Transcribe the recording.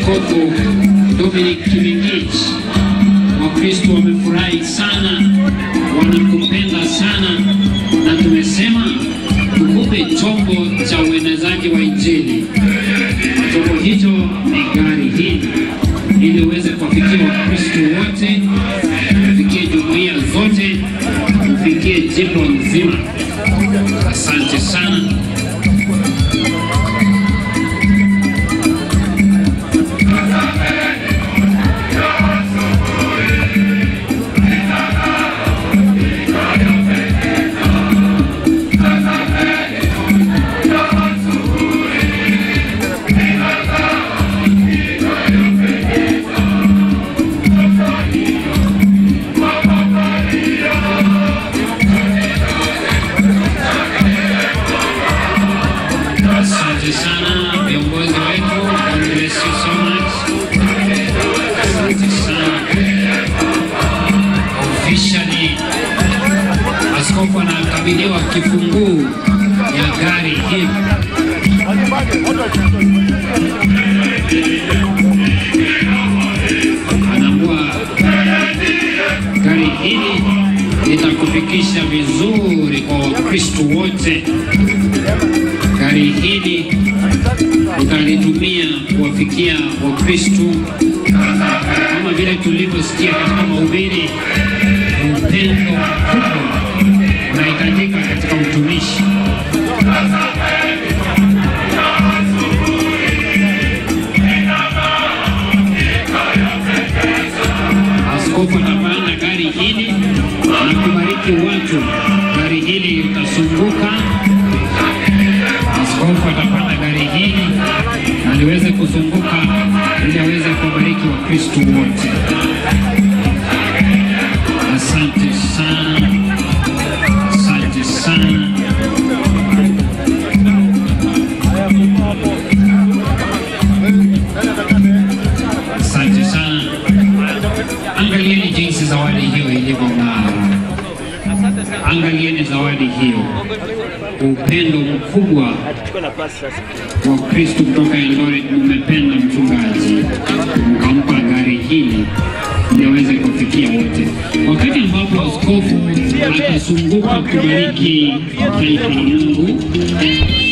Askofu Dominic Kimingich. Wakristo wamefurahi sana, wanakupenda sana, na tumesema tukupe chombo cha uenezaji wa Injili. Chombo hicho ni gari hili, ili uweze kuwafikia Wakristo wote, ufikie jumuiya zote, ufikie jimbo nzima. Asante sana. Asante sana viongozi wetu, God bless you so much. Asante sana. Officially, askofu anakabidhiwa kifunguu ya gari hili. Anaambua gari hili litakufikisha vizuri kwa Wakristo wote gari hili utalitumia kuwafikia Wakristo kama vile tulivyosikia katika mahubiri. Upendo mkubwa unahitajika katika utumishi. Askofu atapanda gari hili na kubariki watu. Gari hili litasunguka Askofu atapanda gari hili na liweze kuzunguka ili aweze kuwabariki Wakristo wote. Asante sana, asante sana. Asante sana. Angalieni jinsi zawadi hiyo ilivyong'aa. Angalieni zawadi hiyo, upendo mkubwa wa Kristo kutoka Eldoret. Umependa mchungaji, ukampa gari hili ili aweze kufikia wote. Wakati ambapo askofu atazunguka kubariki taifa la Mungu,